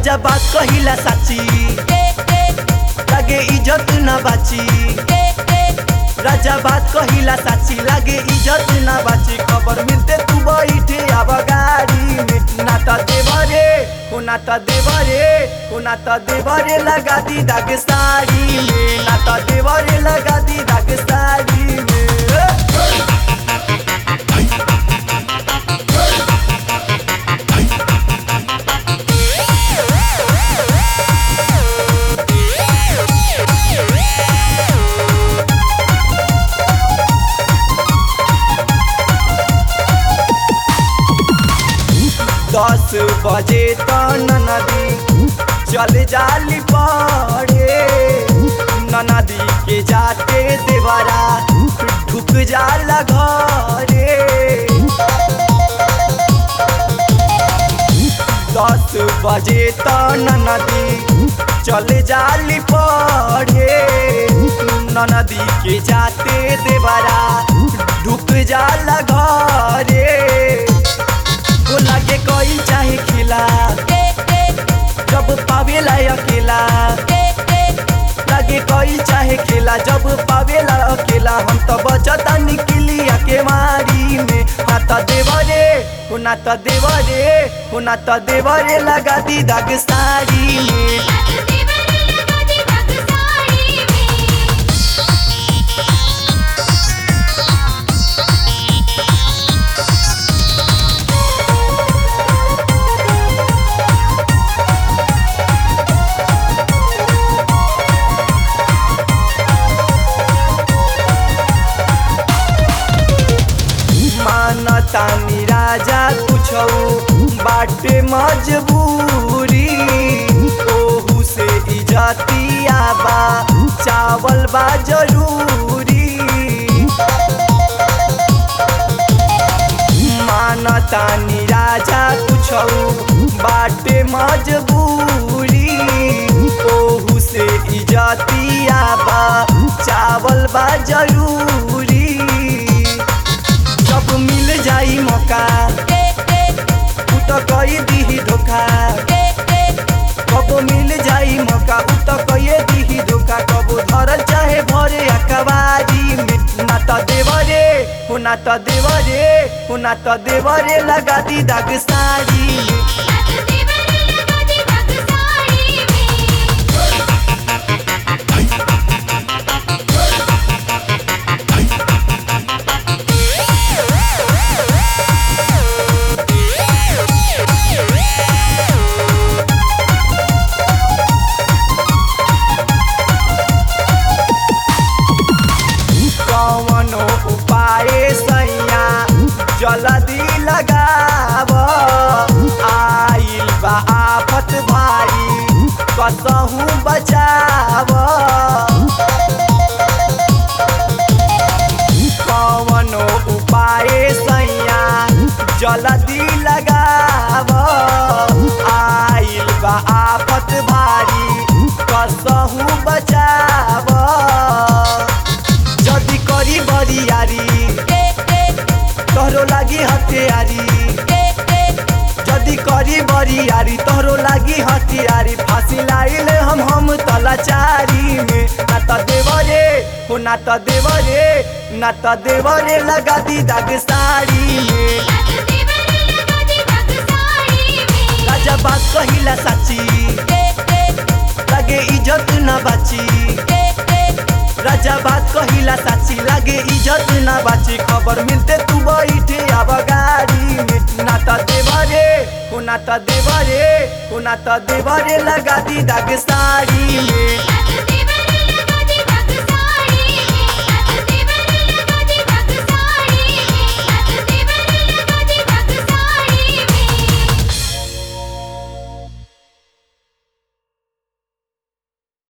राजा बात कहिला साची लागे इज्जत ना बाची राजा बात कहिला साची लागे इज्जत ना बाची खबर मिलते तू बैठे अब गाड़ी में नाता देवरे हो नाता देवरे हो नाता देवरे लगा दी दाग साड़ी में नाता देवरे लगा दी दाग साड़ी में दस बजे तो नदी चल जाली पड़े नदी के जाते देवरा ढुक जाला घरे दस बजे तो नदी चल जाली पड़े नदी के जाते देवरा ढुक जाला घरे वो लागे कोई चाहे खिला जब पावेला अकेला लागे कोई चाहे खेला जब पावेला अकेला हम तो बचता निकलिया के मारी में हाथा देवरे हो नाता देवरे हो नाता देवरे लगा दी दाग साड़ी में मानतानी राजा कुछौ बाटे मजबूरी ओहू से इजतिया बा चावल बा जरूरी मानतानी राजा कुछौ बाटे मजबूरी ओहू से इजतिया बा चावल बा जरूरी जब मिल जाई मौका उ तो कई दीही धोखा कब मिल जाई मौका उ तो कई दीही धोखा कब धरल चाहे भरे अकबारी में नाता देवरे हो नाता देवरे हो नाता देवरे लगा दी दाग साड़ी में कवनो उपाय सैया जल्दी लगाव आइल बा आफत भारी कसहू बचाव कवनो उपाय सैया जल्दी लगाव आइल बा आफत भारी कसहू बचाव जदी करी बरियारी तोहरो लागी हथियारी जदी करी बरियारी तोहरो लागी हथियारी फांसी लाइले हम हम तलाचारी में नाता देवरे हो नाता देवरे नाता देवरे लगा दी दाग साड़ी में राजा बात कहिला साची लागे इज्जत ना बाची राजा बात कहिला साची लागे इज्जत ना बाची खबर मिलते तू बैठे अब गाड़ी में नाता देवरे हो नाता देवरे हो नाता देवरे लगा दी दाग साड़ी में